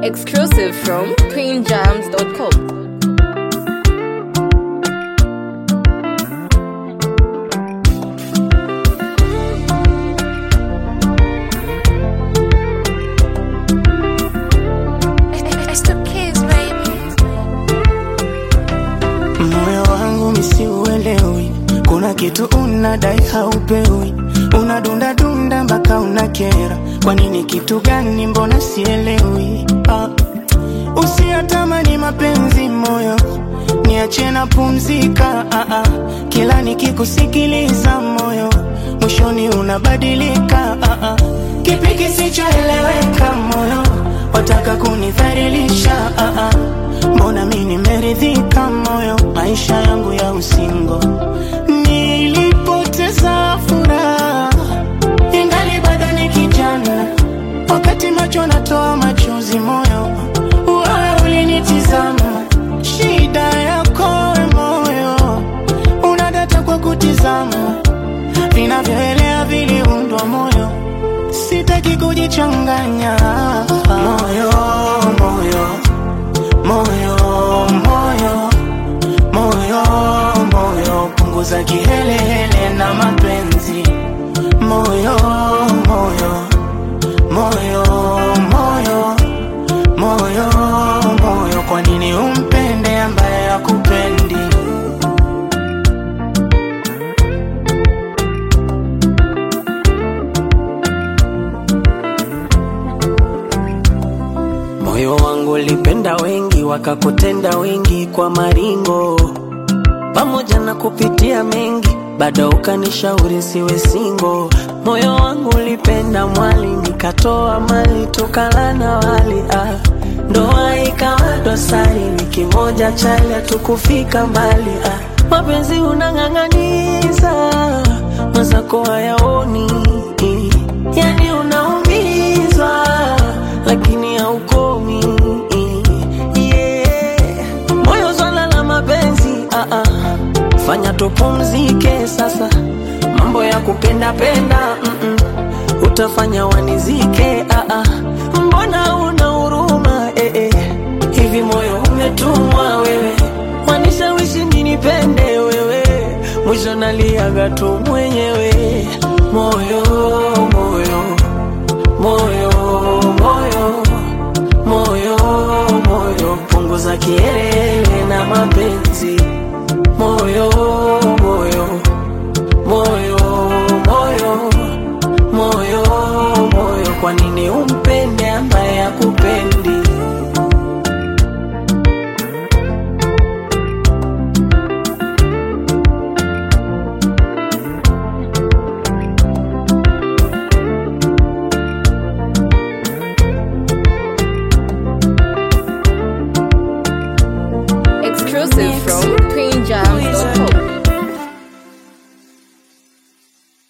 Exclusive from queenjams.com. Moyo wangu misiuelewi, kuna kitu unadai haupewi, unadunda dunda mpaka unakera. Kwa nini? Kitu gani? Mbona sielewi? Ah, usiyatamani mapenzi moyo, niache na pumzika. Ah, ah, kila nikikusikiliza moyo, mwishoni unabadilika. Ah, ah, kipi kisichoeleweka moyo, wataka kunidhalilisha? Ah, ah, mbona mi nimeridhika moyo, maisha yangu ya usingo nilipoteza furaha ingali bado ni kijana, wakati macho natoa machozi moyo, wewe ulinitizama. Shida yako we moyo, unadata kwa kutizama, vinavyoelea viliundwa moyo, sitaki kujichanganya moyo, moyo, moyo, moyo, moyo, moyo, punguza kihelehele na mapenzi moyo moyo moyo moyo moyo moyo kwa nini umpende ambaye akupendi moyo wangu ulipenda wengi wakakutenda wengi kwa maringo pamoja na kupitia mengi bado ukanishauri siwe singo. Moyo wangu ulipenda mwali, nikatoa mali tukala na wali ah. Ndoa ikawa dosari, ni kimoja chali, hatukufika mbali ah. Mapenzi unang'ang'aniza, mwenzako hayaoni, yani unaumizwa lakini haukomi yeah. Moyo swala la mapenzi ah -ah. Fanya tupumzike sasa, mambo ya kupenda penda mm -mm. Utafanya wanizike ah -ah. Mbona una huruma eh -eh. Hivi moyo umetumwa wewe, wanishawishi ninipende wewe, mwisho naliaga tu mwenyewe. Moyo moyo moyo moyo moyo moyo, punguza kielele na mapenzi moyo moyo moyo moyo moyo moyo, kwa nini umpende ambaye akupendi? Exclusive from